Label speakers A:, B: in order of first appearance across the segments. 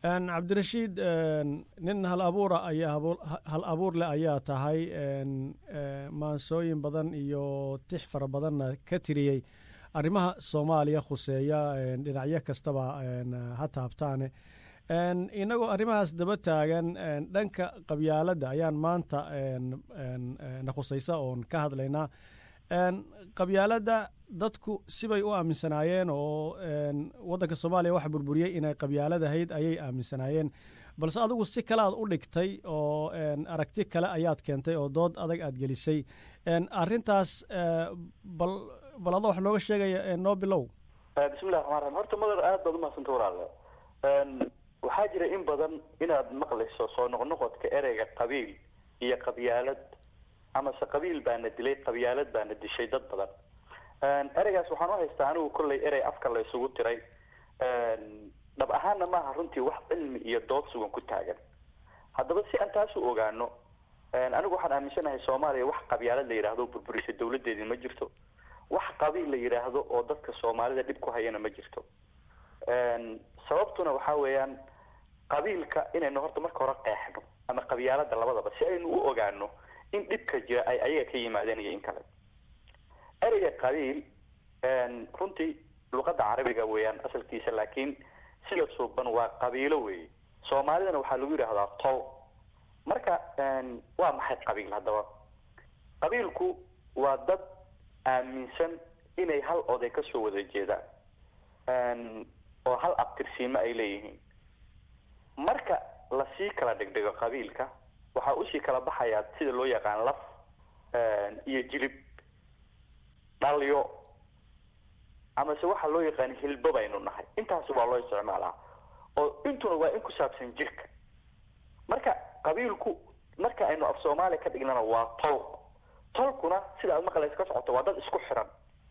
A: cabdirashiid nin hal abuura ayaa hal abuur leh ayaa tahay maansooyin badan iyo tix fara badanna ka tiriyey arrimaha soomaaliya khuseeya dhinacyo kastaba ha taabtaane inagoo arrimahaas daba taagan dhanka qabyaaladda ayaan maanta na khusaysa oon ka hadlaynaa qabyaaladda dadku sibay u aaminsanaayeen oo waddanka soomaaliya waxa burburiyey inay qabyaaladahayd ayay aaminsanaayeen balse adigu si kale aad u dhigtay oo aragti kale ayaad keentay oo dood adag aad gelisay arrintaas bal bal adoo wax nooga sheegaya noo bilow
B: bismillahi raxmaan raxiim horta madar aad baad umahadsanta walaale waxaa jira in badan inaad maqlayso soo noqnoqodka ereyga qabiil iyo qabyaalad amase qabiil baana dilay qabyaalad baana dishay dad badan ereygaas waxaan u haystaa anigu kollay erey afka la isugu tiray dhab ahaanna maaha runtii wax cilmi iyo dood sugan ku taagan haddaba si aan taas u ogaano anigu waxaan aaminsanahay soomaaliya wax qabyaalad la yidhaahdo burburisay dawladeedii ma jirto wax qabiil la yidhaahdo oo dadka soomaalida dhib ku hayana ma jirto sababtuna waxaa weeyaan qabiilka inaynu horta marka hore qeexno ama qabyaalada labadaba si aynu u ogaano in dhibka jira ay ayaga ka yimaadeen iyo in kale ereyga qabiil runtii luqadda carabiga weeyaan asalkiisa laakiin sida suuban waa qabiilo weeye soomaalidana waxaa lagu yidhaahdaa tol marka waa maxay qabiil haddaba qabiilku waa dad aaminsan inay hal oday kasoo wada jeedaan oo hal abtirsiimo ay leeyihiin marka lasii kala dhigdhigo qabiilka waxaa usii kala baxayaa sida loo yaqaan laf iyo jilib dhalyo amase waxaa loo yaqaan hilbo baynu nahay intaasi waa loo isticmaalaa oo intuna waa in ku saabsan jirka marka qabiilku marka aynu af soomaaliya ka dhignana waa tol tolkuna sida aad maqlaysa ka socoto waa dad isku xiran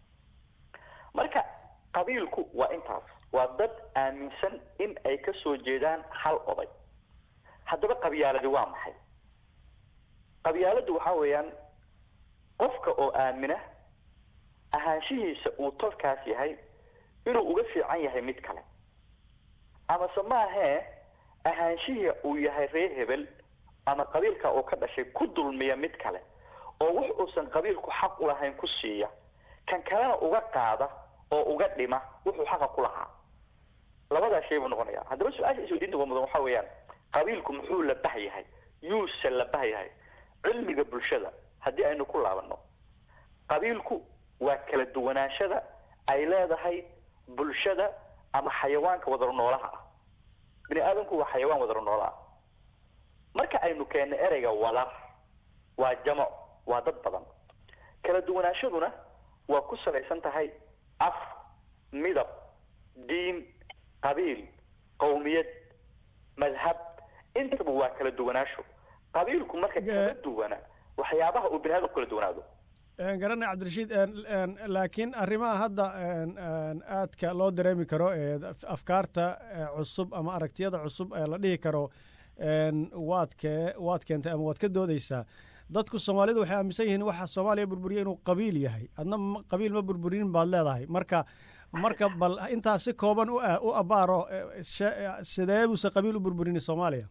B: marka qabiilku waa intaas waa dad aaminsan in ay kasoo jeedaan hal oday haddaba qabyaaladi waa maxay qabyaaladu waxaa weeyaan qofka oo aamina ahaanshihiisa uu tolkaas yahay inuu uga fiican yahay mid kale amase maahee ahaanshihii uu yahay reer hebel ama qabiilka uu ka dhashay ku dulmiya mid kale oo wax uusan qabiilku xaq u lahayn ku siiya kan kalena uga qaada oo uga dhima wuxuu xaqa ku lahaa labadaa shay buu noqonaya haddaba su-aasha isweydiinta uga mudan waxaa weeyaan qabiilku muxuu labah yahay yuuse labah yahay cilmiga bulshada haddii aynu ku laabano qabiilku waa kala duwanaashada ay leedahay bulshada ama xayawaanka wadaro noolaha ah bini aadamku waa xayawaan wadaro noola ah marka aynu keenno ereyga wadar waa jamac waa dad badan kala duwanaashaduna waa ku salaysan tahay af midab diin qabiil qawmiyad madhab intaba waa kala duwanaasho qabiilku marka kala duwana waxyaabaha uu bini aadamku kala duwanaado
A: garanay cabdirashiid laakiin arrimaha hadda aadka loo dareemi karo ee afkaarta cusub ama aragtiyada cusub ee la dhihi karo waad ke waad keentay ama waad ka doodeysaa dadku soomaalidu waxay aaminsan yihiin waxa soomaaliya burburiya inuu qabiil yahay adna qabiil ma burburinin baad leedahay marka marka bal intaas si kooban u u abaaro sidee buuse qabiil u burburini soomaaliya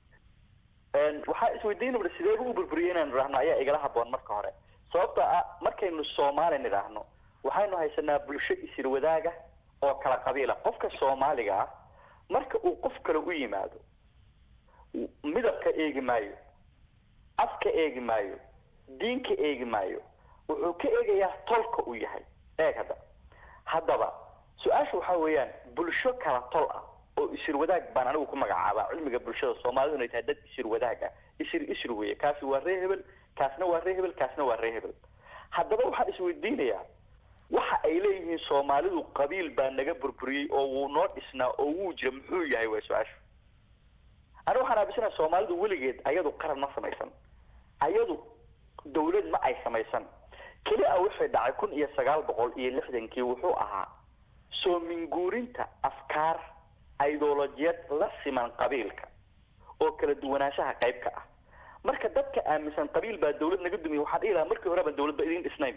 B: waxaa isweydiin ua sideeba u burburiyay inaynu idhaahno ayaa igala haboon marka hore sababtoo ah markaynu soomaali nidhaahno waxaynu haysanaa bulsho isir wadaaga oo kala qabiila qofka soomaaliga ah marka uu qof kale u yimaado midabka eegi maayo afka eegi maayo diinka eegi maayo wuxuu ka eegayaa tolka uu yahay eeg hadda haddaba su-aasha waxaa weeyaan bulsho kala tol ah oo isir wadaag baan anigu ku magacaabaa cilmiga bulshada soomaalidu inay tahay dad isir wadaag ah isir isir weeye kaasi waa ree hebel kaasna waa ree hebel kaasna waa ree hebel haddaba waxaan isweydiinayaa waxa ay leeyihiin soomaalidu qabiil baa naga burburiyey oo wuu noo dhisnaa oo wuu jira muxuu yahay waa su-aashu aniga waxaan aaminsanaha soomaalidu weligeed ayadu qaran ma samaysan ayadu dawlad ma ay samaysan keli a waxay dhacay kun iyo sagaal boqol iyo lixdankii wuxuu ahaa soo minguurinta afkaar ideolojiyad la siman qabiilka oo kala duwanaanshaha qayb ka ah marka dadka aaminsan qabiil baa dawlad naga dumiya waxaan dhihi lahaa markii hore baan dawladba idin dhisnayn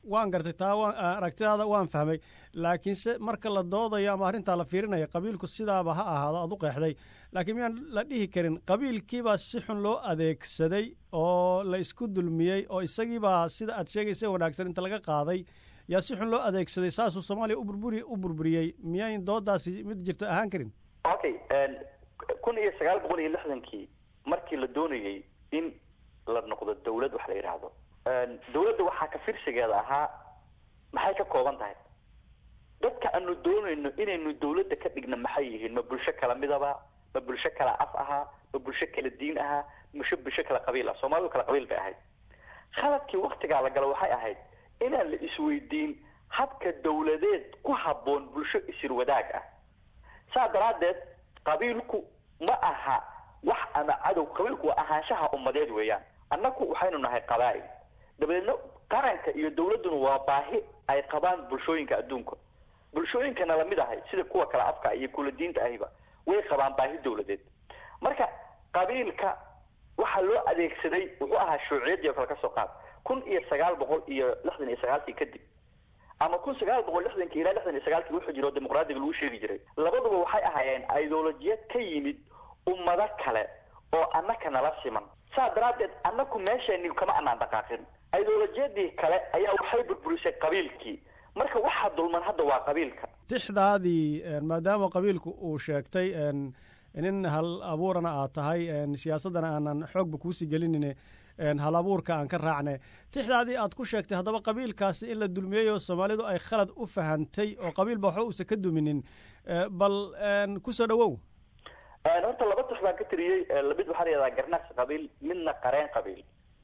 A: waan gartay taa waan aragtidaada waan fahmay laakiinse marka la doodayo ama arrintaa la fiirinaya qabiilku sidaaba ha ahaado aad u qeexday laakiin miyaan la dhihi karin qabiilkiibaa si xun loo adeegsaday oo la isku dulmiyey oo isagiibaa sida aad sheegaysa wanaagsan inta laga qaaday yaa si xun loo adeegsaday saasuu soomaaliya uburburi u burburiyey miyayn doodaasi mid jirta ahaan karin
B: okay kun iyo sagaal boqol iyo lixdankii markii la doonayey in la noqdo dawlad wax la yidhaahdo dawladda waxaa ka firsigeeda ahaa maxay ka kooban tahay dadka aanu doonayno inaynu dawladda ka dhigna maxay yihiin ma bulsho kala midaba ma bulsho kala af ahaa ma bulsho kala diin ahaa masho bulsho kala qabiil ah soomaalidu kala qabiil bay ahayd khaladkii waktigaa la galo waxay ahayd inaan la isweydiin habka dawladeed ku habboon bulsho isir wadaag ah saa daraaddeed qabiilku ma aha wax ama cadow qabiilku waa ahaanshaha ummadeed weeyaan annaku waxaynu nahay qabaa'il dabadeedna qaranka iyo dawladduna waa baahi ay qabaan bulshooyinka adduunka bulshooyinkana lamid ahay sida kuwa kale afka iyo kula diinta ahiba way qabaan baahi dawladeed marka qabiilka waxaa loo adeegsaday wuxuu ahaa shuuciyadii oo kale ka soo qaad kun iyo sagaal boqol iyo lixdan iyo sagaalkii kadib ama kun sagaal boqol lixdankii ilaa lixdan iyo sagaalkii wuxuu jiro dimuqraadiga lagu sheegi jiray labaduba waxay ahaayeen ideolojiyad ka yimid ummado kale oo annaka nala siman saa daraaddeed annaku meeshani kama anaan dhaqaaqin ideolojiyadii kale ayaa waxay burburisay qabiilkii marka waxaa dulman hadda waa qabiilka
A: tixdaadii maadaama qabiilku uu sheegtay nin hal abuurana aad tahay siyaasaddana aanan xoogba kuusii gelinin hal abuurka aan ka raacne tixdaadii aad ku sheegtay haddaba qabiilkaasi in la dulmiyey oo soomaalidu ay khalad u fahantay oo qabiilba waxba uusan ka duminin bal kusoo dhawow
B: horta laba tix baan ka tiriyey mid waxaa la yihahdaa garnaqsi qabiil midna qareen qabiil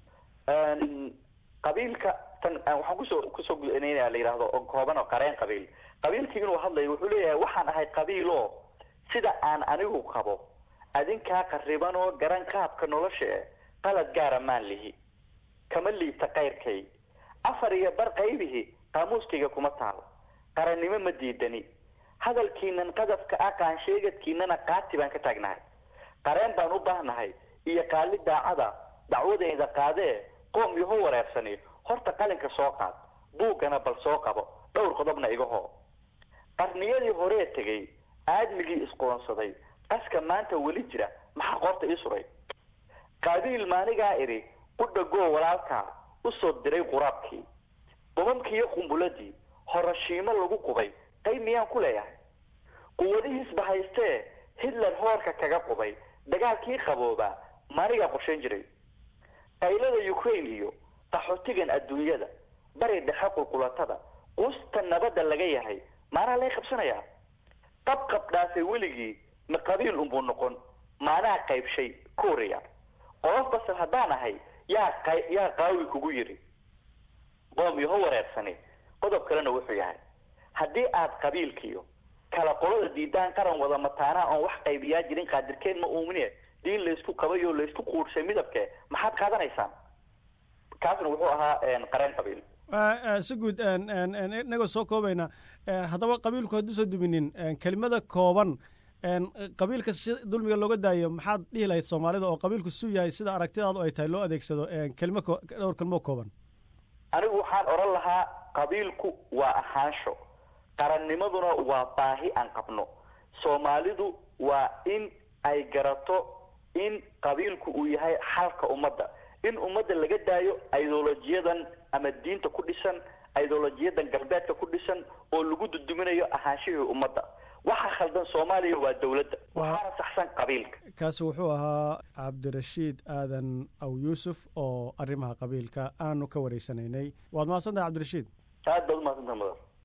B: qabiilka tan waxaan kusoo kusoo gudanayna la yidhahdo oo kooban oo qareen qabiil qabiilkii inuu hadlayo wuxuu leeyahay waxaan ahay qabiil oo sida aan anigu qabo adinkaa qariban oo garan qaabka nolosha e qalad gaara maan lihi kama liibta kayrkay afar iyo bar qaybihi qaamuuskayga kuma taal qarannimo ma diidani hadalkiinan qadafka ah qaansheegadkiinana qaati baan ka taagnahay qareen baan u baahnahay iyo qaali daacada dacwadayda qaadee qoom yaho wareersani horta qalinka soo qaad buuggana bal soo qabo dhowr qodobna iga hoo qarniyadii horee tegay aadmigii isqoonsaday qaska maanta weli jira maxaa qoorta ii suray qaabiil maanigaa idhi qudhagoo walaalkaa usoo diray quraabkii qumamkiiyo qumbuladii horashiimo lagu qubay qayb miyaan ku leeyahay quwadihiisba haystee hitler hoorka kaga qubay dagaalkii qaboobaa maanigaa qorshayn jiray qaylada ukraine iyo qaxootigan adduunyada bari dhexe qulqulatada quusta nabadda laga yahay maanaa lay qabsanayaa qabqab dhaafay weligii ma qabiil unbuu noqon maanaa qaybshay korea qolof basal haddaan ahay yaa qa yaa qaawi kugu yidhi qoom yaho wareersani qodob kalena wuxuu yahay haddii aad qabiilkiyo kala qolada diidaan qaran wada mataanaa oon wax qaybiyaa jirin qaadirkeen ma uumine diin laysku qabay oo laysku quurshay midabke maxaad qaadanaysaan kaasna wuxuu ahaa qareen qabiil
A: si guud inagoo soo koobayna haddaba qabiilku hadduusan duminin kelimada kooban qabiilka si dulmiga looga daayo maxaad dhihi lahayd soomaalida oo qabiilku su yahay sida aragtidaadu ay tahay loo adeegsado kelimo dhowr kelmoo kooban
B: anigu waxaan odhan lahaa qabiilku waa ahaansho qarannimaduna waa baahi aan qabno soomaalidu waa in ay garato in qabiilku uu yahay xalka ummadda in ummadda laga daayo ideolojiyadan ama diinta ku dhisan ideolojiyadan galbeedka ku dhisan oo lagu duduminayo ahaanshihii ummadda waxa khaldan soomaaliya waa dawladda waxaana saxsan qabiilka
A: kaasi wuxuu ahaa cabdirashiid aadan aw yuusuf oo arrimaha qabiilka aanu ka wareysanaynay waad mahadsantahay cabdirashiid
B: aad baad umahadsantaha mudan